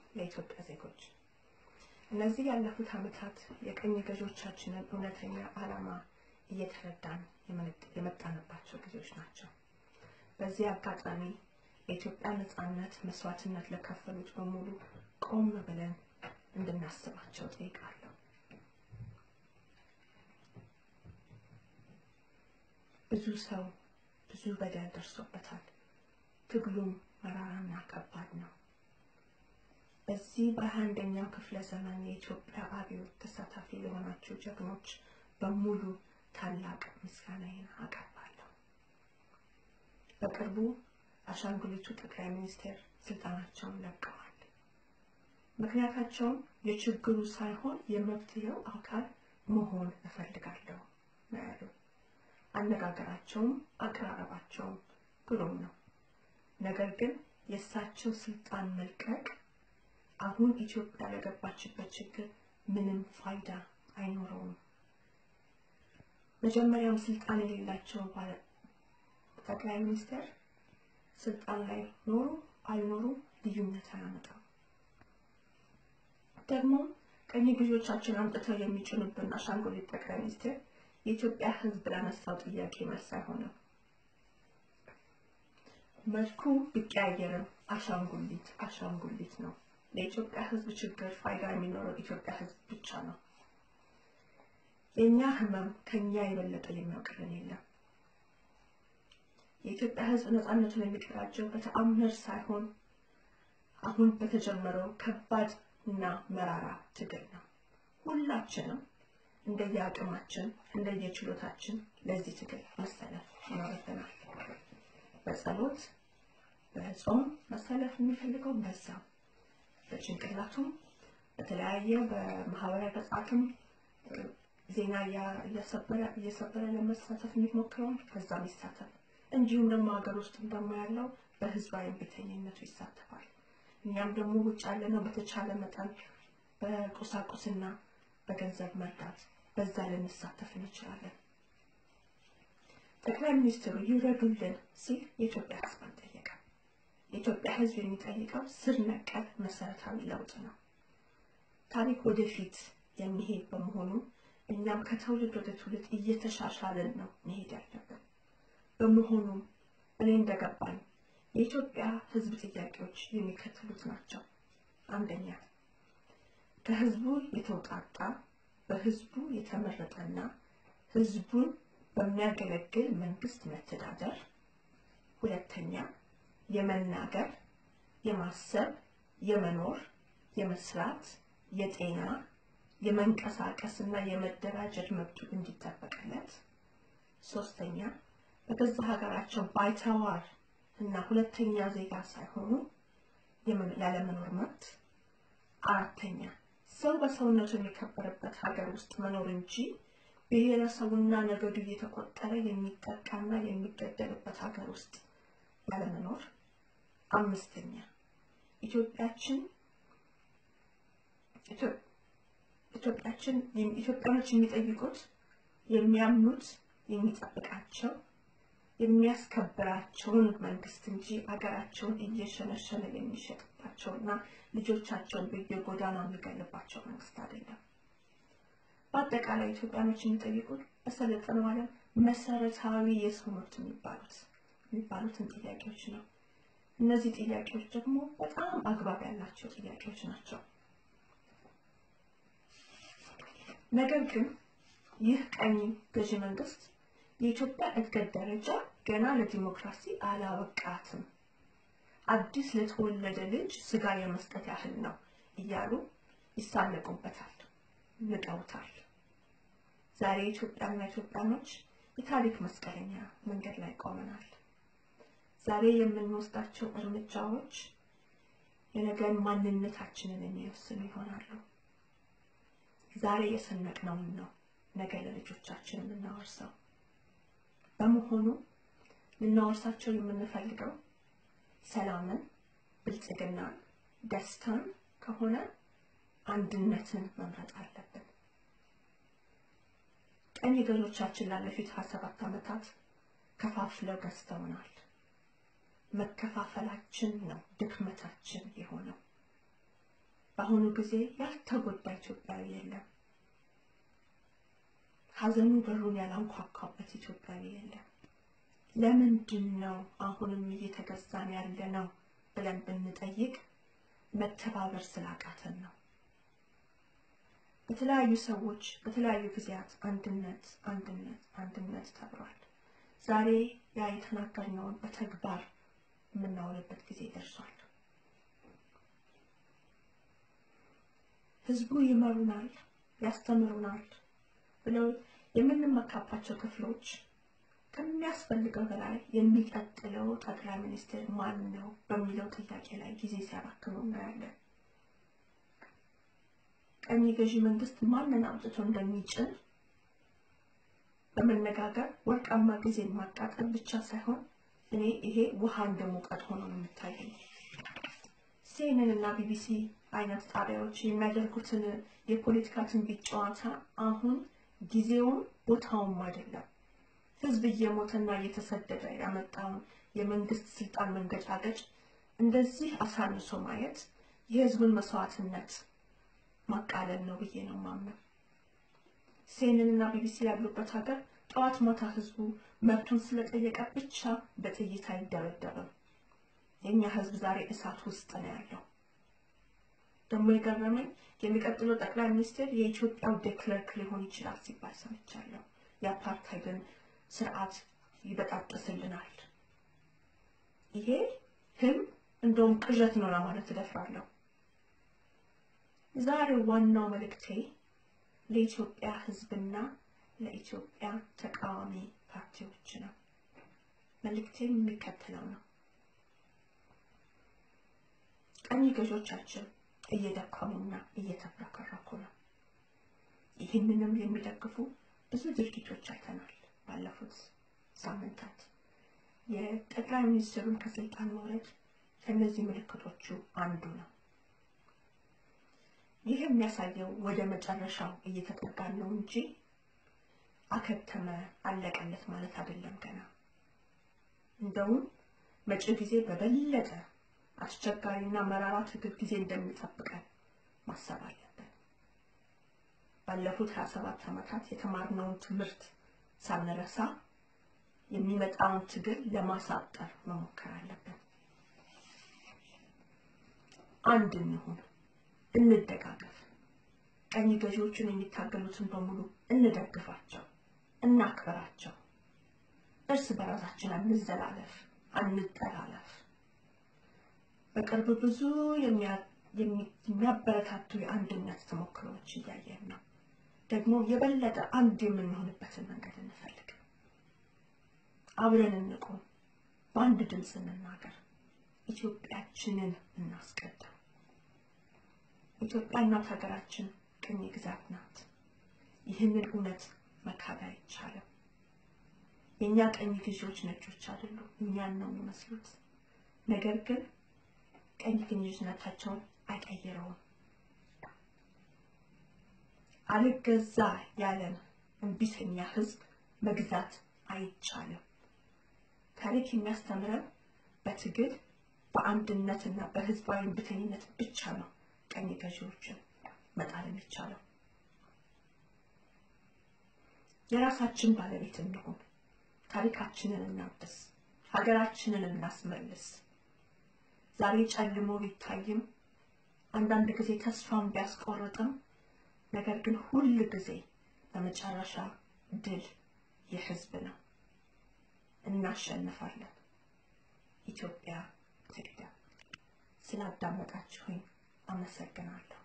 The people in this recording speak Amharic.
ለኢትዮጵያ ዜጎች። እነዚህ ያለፉት ዓመታት የቀኝ ገዢዎቻችንን እውነተኛ ዓላማ እየተረዳን የመጣንባቸው ጊዜዎች ናቸው። በዚህ አጋጣሚ የኢትዮጵያ ነጻነት መስዋዕትነት ለከፈሉት በሙሉ ቆም ብለን እንድናስባቸው ጠይቃለሁ። ብዙ ሰው ብዙ በደል ደርሶበታል። ትግሉም መራራና ከባድ ነው። በዚህ በሃያ አንደኛው ክፍለ ዘመን የኢትዮጵያ አብዮት ተሳታፊ ለሆናችሁ ጀግኖች በሙሉ ታላቅ ምስጋናዬን አቀርባለሁ። በቅርቡ አሻንጉሊቱ ጠቅላይ ሚኒስቴር ስልጣናቸውን ለቀዋል። ምክንያታቸውም የችግሩ ሳይሆን የመፍትሄው አካል መሆን እፈልጋለሁ ነው ያሉ። አነጋገራቸውም አቀራረባቸውም ግሩም ነው። ነገር ግን የእሳቸው ስልጣን መልቀቅ አሁን ኢትዮጵያ ለገባችበት ችግር ምንም ፋይዳ አይኖረውም። መጀመሪያም ስልጣን የሌላቸው ጠቅላይ ሚኒስትር ስልጣን ላይ ኖሩ አልኖሩ ልዩነት አያመጣም። ደግሞ ቀኝ ገዢዎቻችን አምጥተው የሚጭኑብን አሻንጉሊት ጠቅላይ ሚኒስትር የኢትዮጵያ ሕዝብ ላነሳው ጥያቄ መልስ አይሆንም። መልኩ ቢቀያየርም አሻንጉሊት አሻንጉሊት ነው። ለኢትዮጵያ ሕዝብ ችግር ፋይዳ የሚኖረው ኢትዮጵያ ሕዝብ ብቻ ነው። የእኛ ህመም ከኛ የበለጠ የሚያውቅልን የለም። የኢትዮጵያ ሕዝብ ነፃነቱን የሚቀዳጀው በተአምር ሳይሆን አሁን በተጀመረው ከባድ እና መራራ ትግል ነው። ሁላችንም እንደየአቅማችን እንደየችሎታችን ለዚህ ትግል መሰለፍ ይኖርብናል። በጸሎት በጾም መሰለፍ የሚፈልገው በዛም በጭንቅላቱም በተለያየ በማህበራዊ ገጻትም ዜና እየሰበረ ለመሳተፍ የሚሞክረውም በዛም ይሳተፍ። እንዲሁም ደግሞ ሀገር ውስጥም ደግሞ ያለው በህዝባዊ እምቢተኝነቱ ይሳተፋል። እኛም ደግሞ ውጭ ያለነው በተቻለ መጠን በቁሳቁስና በገንዘብ መርዳት በዛ ልንሳተፍ እንችላለን። ጠቅላይ ሚኒስትሩ ይውረዱልን ሲል የኢትዮጵያ ህዝብ አልጠየቀም። የኢትዮጵያ ህዝብ የሚጠይቀው ስር ነቀል መሰረታዊ ለውጥ ነው። ታሪክ ወደፊት የሚሄድ በመሆኑ እኛም ከትውልድ ወደ ትውልድ እየተሻሻልን ነው መሄድ ያለብን። በመሆኑም እኔ እንደገባኝ የኢትዮጵያ ህዝብ ጥያቄዎች የሚከተሉት ናቸው። አንደኛ ከህዝቡ የተውጣጣ በህዝቡ የተመረጠና ህዝቡን በሚያገለግል መንግስት መተዳደር። ሁለተኛ የመናገር፣ የማሰብ፣ የመኖር፣ የመስራት፣ የጤና፣ የመንቀሳቀስ እና የመደራጀት መብቱ እንዲጠበቅለት። ሶስተኛ በገዛ ሀገራቸው ባይተዋር እና ሁለተኛ ዜጋ ሳይሆኑ ያለመኖር መብት። አራተኛ ሰው በሰውነቱ የሚከበርበት ሀገር ውስጥ መኖር እንጂ ብሔረሰቡና ነገዱ እየተቆጠረ የሚጠቃና የሚገደልበት ሀገር ውስጥ ያለመኖር። አምስተኛ ኢትዮጵያችን ኢትዮጵያችን ኢትዮጵያኖች የሚጠይቁት የሚያምኑት የሚጠብቃቸው የሚያስከብራቸውን መንግስት እንጂ አገራቸውን እየሸነሸነ የሚሸጥባቸውና ልጆቻቸውን በየጎዳናው የሚገልባቸው መንግስት አይደለም። በአጠቃላይ ኢትዮጵያኖች የሚጠይቁት በሰለጠነው ዓለም መሰረታዊ የሰው መብት የሚባሉት የሚባሉትን ጥያቄዎች ነው። እነዚህ ጥያቄዎች ደግሞ በጣም አግባብ ያላቸው ጥያቄዎች ናቸው። ነገር ግን ይህ ቀኝ ገዢ መንግስት የኢትዮጵያ እድገት ደረጃ ገና ለዲሞክራሲ አላበቃትም፣ አዲስ ለተወለደ ልጅ ስጋ የመስጠት ያህል ነው እያሉ ይሳለቁበታል፣ ንቀውታል። ዛሬ ኢትዮጵያና ኢትዮጵያኖች የታሪክ መስቀለኛ መንገድ ላይ ቆመናል። ዛሬ የምንወስዳቸው እርምጃዎች የነገን ማንነታችንን የሚወስኑ ይሆናሉ። ዛሬ የሰነቅነውን ነው ነገ ለልጆቻችን የምናወርሰው። በመሆኑ ልናወርሳቸው የምንፈልገው ሰላምን፣ ብልጽግናን፣ ደስታን ከሆነ አንድነትን መምረጥ አለብን። ቀኝ ገዦቻችን ላለፉት ሀያ ሰባት ዓመታት ከፋፍለው ገዝተውናል። መከፋፈላችን ነው ድክመታችን የሆነው። በአሁኑ ጊዜ ያልተጎዳ ኢትዮጵያዊ የለም። ሀዘኑ በሩን ያላንኳኳበት ኢትዮጵያዊ የለም። ለምንድን ነው አሁንም እየተገዛን ያለ ነው ብለን ብንጠይቅ መተባበር ስላቃተን ነው። በተለያዩ ሰዎች በተለያዩ ጊዜያት አንድነት አንድነት አንድነት ተብሏል። ዛሬ ያ የተናገርነውን በተግባር የምናውልበት ጊዜ ደርሷል። ህዝቡ ይመሩናል፣ ያስተምሩናል ብለው የምንመካባቸው ክፍሎች ከሚያስፈልገው በላይ የሚቀጥለው ጠቅላይ ሚኒስትር ማን ነው በሚለው ጥያቄ ላይ ጊዜ ሲያባክኑ እናያለን። ቀኝ ገዢ መንግስት ማንን አምጥቶ እንደሚጭን በመነጋገር ወርቃማ ጊዜን ማቃጠል ብቻ ሳይሆን እኔ ይሄ ውሃ እንደ ሙቀት ሆኖ ነው የሚታየኝ። ሲኤንኤን እና ቢቢሲ አይነት ጣቢያዎች የሚያደርጉትን የፖለቲካ ትንቢት ጨዋታ አሁን ጊዜውም ቦታውም አይደለም። ህዝብ እየሞተና እየተሰደደ ያመጣውን የመንግስት ስልጣን መንገጫገጭ እንደዚህ አሳንሶ ማየት የህዝብን መስዋዕትነት ማቃለል ነው ብዬ ነው ማምነው። ሲኤንኤን እና ቢቢሲ ያሉበት ሀገር ጠዋት ማታ ህዝቡ መብቱን ስለጠየቀ ብቻ በጥይት አይደበደብም። የእኛ ህዝብ ዛሬ እሳት ውስጥ ነው ያለው። ደግሞ የገረመኝ የሚቀጥለው ጠቅላይ ሚኒስትር የኢትዮጵያው ዴክለርክ ሊሆን ይችላል ሲባል ሰምቻለሁ። የአፓርታይድን ስርዓት ይበጣጥስልናል። ይሄ ህልም እንደውም ቅዠት ነው ለማለት እደፍራለሁ። ዛሬ ዋናው መልእክቴ ለኢትዮጵያ ህዝብና ለኢትዮጵያ ተቃዋሚ ፓርቲዎች ነው። መልእክቴም የሚከተለው ነው። ቀኝ ገዦቻችን እየደከሙና እየተብረከረኩ ነው። ይህንንም የሚደግፉ ብዙ ድርጊቶች አይተናል ባለፉት ሳምንታት። የጠቅላይ ሚኒስትሩን ከስልጣን መውረድ ከእነዚህ ምልክቶቹ አንዱ ነው። ይህ የሚያሳየው ወደ መጨረሻው እየተጠጋን ነው እንጂ አከተመ አለቀለት ማለት አይደለም። ገና እንደውም መጪው ጊዜ በበለጠ አስቸጋሪና መራራ ትግል ጊዜ እንደሚጠብቀን ማሰብ አለብን። ባለፉት 27 ዓመታት የተማርነውን ትምህርት ሳንረሳ የሚመጣውን ትግል ለማሳጠር መሞከር አለብን። አንድ እንሁን፣ እንደጋገፍ። ቀኝ ገዢዎቹን የሚታገሉትን በሙሉ እንደግፋቸው፣ እናክብራቸው። እርስ በራሳችን አንዘላለፍ፣ አንጠላለፍ። በቅርብ ብዙ የሚያበረታቱ የአንድነት ተሞክሮዎች እያየን ነው። ደግሞ የበለጠ አንድ የምንሆንበትን መንገድ እንፈልግ። አብረን እንቁም፣ በአንድ ድምፅ እንናገር፣ ኢትዮጵያችንን እናስቀድም። ኢትዮጵያ እናት ሀገራችን ቅኝ ግዛት ናት። ይህንን እውነት መካድ አይቻልም። የእኛ ቀኝ ገዢዎች ነጮች አይደሉም፣ እኛን ነው የሚመስሉት። ነገር ግን ቀኝ ገዢነታቸውን አይቀይረውም። አልገዛ ያለን እምቢተኛ ህዝብ መግዛት አይቻልም። ታሪክ የሚያስተምረን በትግል በአንድነትና በህዝባዊ እምቢተኝነት ብቻ ነው ቀኝ ገዢዎችን መጣል የሚቻለው። የራሳችን ባለቤት እንሁን፣ ታሪካችንን እናድስ፣ ሀገራችንን እናስመልስ። ዛሬ ጨልሞ ቢታይም አንዳንድ ጊዜ ተስፋን ቢያስቆርጥም ነገር ግን ሁል ጊዜ በመጨረሻ ድል የህዝብ ነው። እናሸንፋለን። ኢትዮጵያ ትቅደም። ስላዳመጣችሁኝ አመሰግናለሁ።